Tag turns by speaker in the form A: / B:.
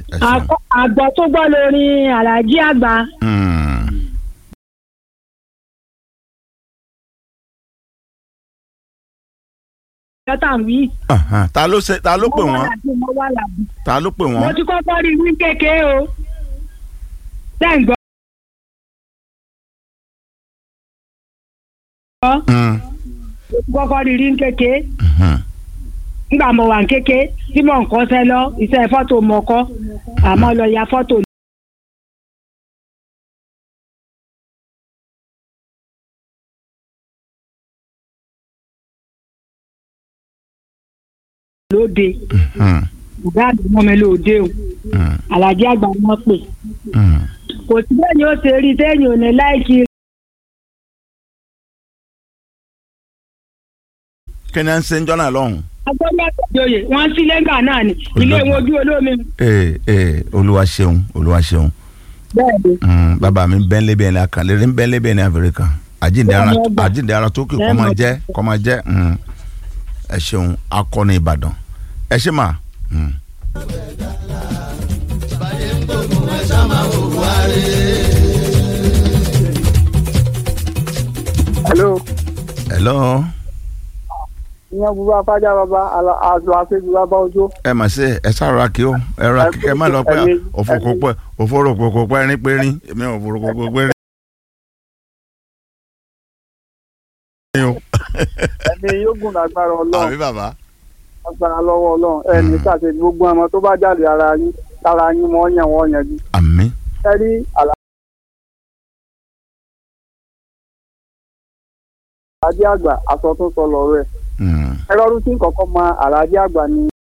A: ẹ ṣeun.
B: Àkọ́- àgbọ̀ tó gbọ́ lórin alájí àgbà
A: Mm.
B: lọ́tà ń wí.
A: Ahan. ta ló ṣe ta ló pè
B: Mo wà
A: wọ́n
B: lábí, mo wà lábí.
A: ta ló pè
B: mo
A: wọ́n
B: ti kọ́kọ́ rí wí kékeré o. Ṣé ń gbọ́?
A: Mm.
B: mo ti kọ́kọ́ rí rí kékeré
A: Mhm.
B: nígbà mo wà ní kékeré tí mò ń kọ́ṣẹ́ lọ iṣẹ́ fọ́tò mọ̀ kọ́ àmọ́ lọ ya fọ́tò lóde
A: Mm.
B: ọ̀gá àgbà mọ́ mi lóde o
A: Mm.
B: alájí àgbà wọn pè
A: Mm.
B: kò sí bẹ́ẹ̀ ni ó ṣe rí sẹ́yìn ò ní láìkí
A: kí ni à ń ṣe ń jọ́nà lọ́hùn.
B: agbọ́dọ̀ àtẹ̀jọyè wọ́n sí lẹ́gbàá náà ni ilé wọn ojú olómi
A: ee ee olúwa ṣeun olúwa ṣeun
B: bẹ́ẹ̀ ni
A: Mm, bàbá mi bẹ́ẹ̀ lébẹ̀ ní akànlélẹ́ bẹ́ẹ̀ lébẹ̀ ní abẹ́rẹ́kà àjíǹde ara
B: Bẹ́ẹ̀ ni ọgbà.
A: àjíǹde ara tó kì kọ́
B: Bẹ́ẹ̀
A: máa
B: ni
A: jẹ́ kọ́ máa jẹ́ mm. ẹ ṣeun akọni ìbàdàn ẹ ṣe mà. Mm.
C: hello
A: hello
C: ìyẹn burú afájá bàbá àlọ àṣejù bàbá ojú
A: ẹ mà ṣe ẹ sára kí ó ẹ ra kíkẹ́ má lọ pé
C: Ẹ̀mí-
A: òfòkò pẹ́ òfòròkòkò pẹ́ rín pé rín èmi ò òfòròkòkò pé rín.
C: ẹni yóò gùn lágbára ọlọ́run
A: àbí bàbá.
C: agbára lọ́wọ́ ọlọ́run ẹni ṣàṣe gbogbo ọmọ tó bá jáde ara yín lára yín wọ́n yàn wọ́n yanjú
A: àmín
C: ẹ rí àlàájì àgbà aṣọ tó sọ lọ́rọ̀ ẹ̀
A: Mm.
C: ẹ lọ́dún tí nǹkan kan mọ àlàájì àgbà ni